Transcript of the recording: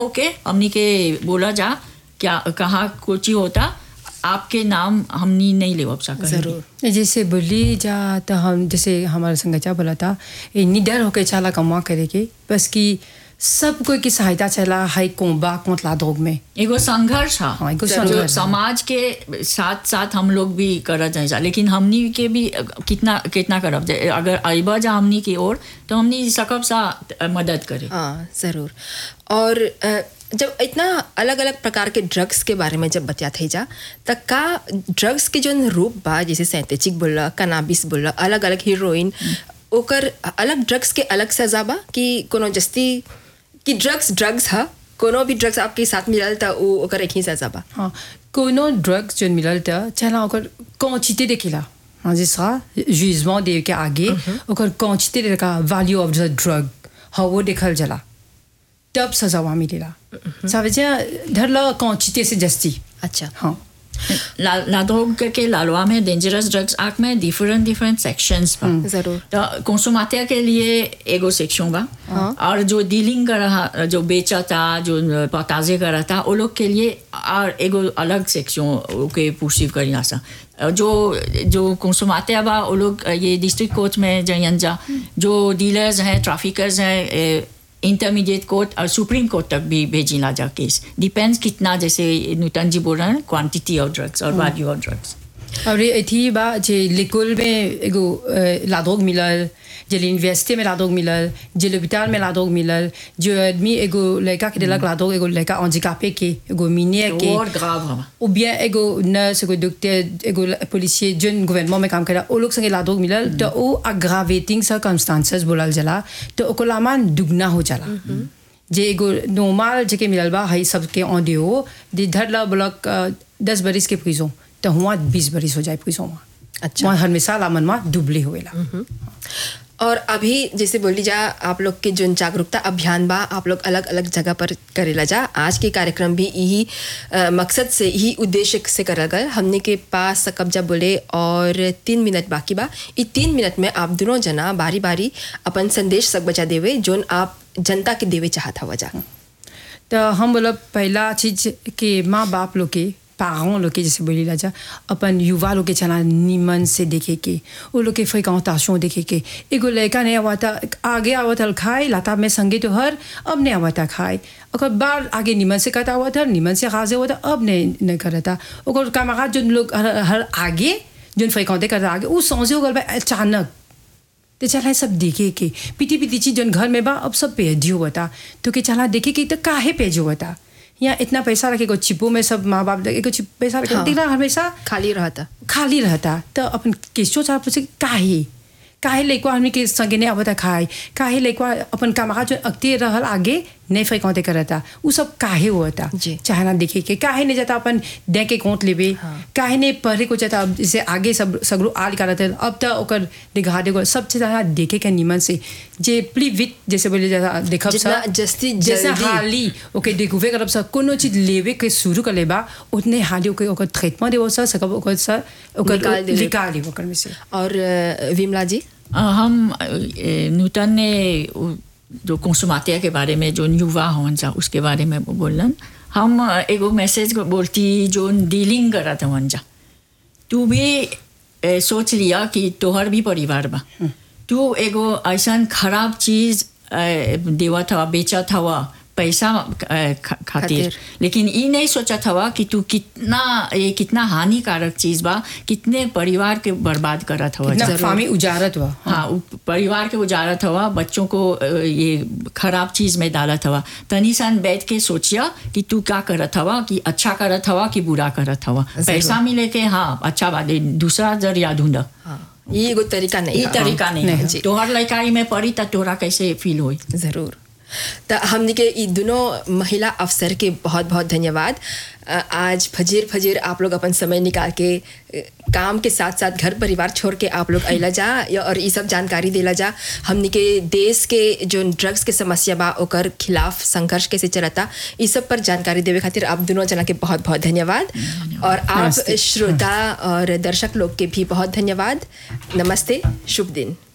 ओके हमनी के बोला जा क्या कहाँ कुछ होता आपके नाम हमनी नहीं ले सका जरूर जैसे बोली जा तो हम जैसे हमारा संगचा बोला था ये निडर होके चला कमा करे के बस कि सब कोई की सहायता चला हाई कोंबा कोतला धोग में एगो संघर्ष है हाँ, एगो जो संघर्ष है। समाज के साथ साथ हम लोग भी करत जाए लेकिन हमनी के भी कितना कितना करब जे अगर अइबा जा हमनी की ओर तो हमनी सकब सा मदद करे हाँ ज़रूर और अ, जब इतना अलग अलग प्रकार के ड्रग्स के बारे में जब बतिया थे जा त का ड्रग्स के जो रूप बा जैसे सैंथेटिक बोला कनाबिस बोला अलग अलग हीरोइन ओकर अलग ड्रग्स के अलग सजा बा कि कोनो जस्ती कि ड्रग्स ड्रग्स है कोनो भी ड्रग्स आपके साथ मिलल त उ ओकर एक ही सजा बा हाँ कोनो ड्रग्स जो मिलल था चला ओकर कौचिते देखेला हाँ जैसा जुजमेंट दे के आगे ओकर कौचिते देखा वैल्यू ऑफ द ड्रग हाँ वो देखल जला तब सजा वहाँ मिलेला समझे धरला कौचिते से जस्ती अच्छा हाँ ला लादोग के लालवा में डेंजरस ड्रग्स एक्ट में डिफरेंट डिफरेंट सेक्शंस बा ज़रूर तो कंसुमातिया के लिए एगो सेक्शन बा और जो डीलिंग कर रहा जो बेचा था जो पताजे कर रहा था वो लोग के लिए और एगो अलग सेक्शन के पुरसीव करी आसा जो जो कंसुमातिया बा वो लोग ये डिस्ट्रिक्ट कोर्ट में जयन जा जो डीलर्स हैं ट्रैफिकर्स हैं इंटरमीडिएट कोर्ट और सुप्रीम कोर्ट तक भी भेजी ला जा केस डिपेंड्स कितना जैसे नूतन जी बोल रहे हैं क्वांटिटी ऑफ ड्रग्स और वैल्यू ऑफ ड्रग्स और ये थी बा जे लिकुल में एगो अ, लादोग मिलल जे यूनिवर्सिटी में लादोग मिलल जे लोपिताल में लादोग मिलल जो आदमी एगो लड़का के दिलक लादोग एगो लड़का अंजिकापे के एगो मीनिया के और ग्राव हवा ou bien एगो नर्स एगो डॉक्टर एगो पुलिसिए जोन गवर्नमेंट में काम करा ओ लोग संगे लादोग मिलल तो ओ अग्रावेटिंग सर्कमस्टांसेस बोलल जला तो ओको लामान दुगना हो जाला जे एगो नॉर्मल जेके मिलल बा हई सबके ऑन हो दे धरला ब्लॉक दस बरिस के प्रिजो तो हुआ बीस बरिस हो जाए प्रिजो में अच्छा। वहाँ हमेशा लामन में दुबले होएला और अभी जैसे बोली जा आप लोग के जो जागरूकता अभियान बा आप लोग अलग अलग जगह पर करेला जा आज के कार्यक्रम भी यही अ, मकसद से यही उद्देश्य से करल गए हमने के पास कब्जा बोले और तीन मिनट बाकी बा ई तीन मिनट में आप दोनों जना बारी बारी अपन संदेश सक बचा देवे जोन आप जनता के देवे चाहत हवा जा तो हम बोला पहला चीज के माँ बाप लोग के पारों लोग के जैसे बोली राजा अपन युवा लोग के चला निमन से देखे के वो लोग के फ्रिकांताशों देखे के एगो लड़का नहीं आवा था आगे आवा था खाए लाता में संगे तो हर अब नहीं आवा था खाए ओकर बार आगे निमन से करता हुआ था निमन से खासे हुआ था अब नहीं नहीं करता ओकर कामगार जो लोग हर, हर आगे जो फ्रिकांते करता आगे वो समझे हो गल अचानक तो चला सब देखे के पीटी पीटी चीज जन घर में बा अब सब पेजियो बता तो के चला देखे के तो काहे पेजो बता यहाँ इतना पैसा रखे को चिपो में सब माँ बाप एगो चिप पैसा रखे हाँ। दिला हमेशा खाली रहता खाली रहता तो अपन केसो चाह पूछे काहे काहे लइकवा हमनी के संगे नहीं आवता खाए काहे लइकवा अपन कामका जो अगते रहल आगे नहीं फैकौते करता उ सब काहे होता जी। चाहे ना देखे के काहे नहीं जाता अपन दे के कोट लेबे काहे नहीं पढ़े को जाता अब जैसे आगे सब सगरो आल करत है अब तो ओकर दिखा देगो सब चीज यहाँ देखे के निमन से जे प्ली विथ जैसे बोले जाता देखब जितना सब जस्ती जैसे जल्दी। हाली ओके देखुवे करब सब कोनो चीज लेवे के शुरू कर लेबा उतने हाली ओके ओकर ट्रीटमेंट देवो सर सकब ओकर सर ओकर निकाल देवे। निकाल देवो ओकर में से और अ, विमला जी अ, हम अ, ए, नूतन ने उ- जो कंसुमातिया के बारे में जो युवा होन जा उसके बारे में बोलन हम अ, एगो मैसेज बोलती जो डीलिंग करत हवन जा तू भी ए, सोच लिया कि तोहर भी परिवार बा तू एगो ऐसा खराब चीज ए, देवत हवा बेचत हवा पैसा ए, ख- खातिर खातिर। लेकिन ई नहीं सोचत हवा कि तू कितना ये कितना हानिकारक चीज बा कितने परिवार के बर्बाद करत हवा कितना जा। फामी उजारत हुआ हाँ उ- परिवार के उजारत हवा बच्चों को अ, ये खराब चीज में डालत हवा तनी सन बैठ के सोचिया कि तू क्या करत हवा कि अच्छा करत हवा कि बुरा करत हवा पैसा मिले के हाँ अच्छा बात है, दूसरा जरिया ढूंढ हाँ ये एगो तरीका नहीं ये है। तरीका नहीं नहीं, है जी। तोहर लड़काई में पड़ी त तोरा कैसे फील होई ज़रूर तो हमने के ई दोनों महिला अफसर के बहुत बहुत धन्यवाद अ, आज फजीर फजीर आप लोग अपन समय निकाल के अ, काम के साथ साथ घर परिवार छोड़ के आप लोग अला जा या और ये सब जानकारी देला जा हमने के देश के जो ड्रग्स के समस्या बा ओकर खिलाफ संघर्ष कैसे चलता इस सब पर जानकारी देवे खातिर आप दोनों जना के बहुत बहुत धन्यवाद और आप नमस्ते। श्रोता और दर्शक लोग के भी बहुत धन्यवाद नमस्ते शुभ दिन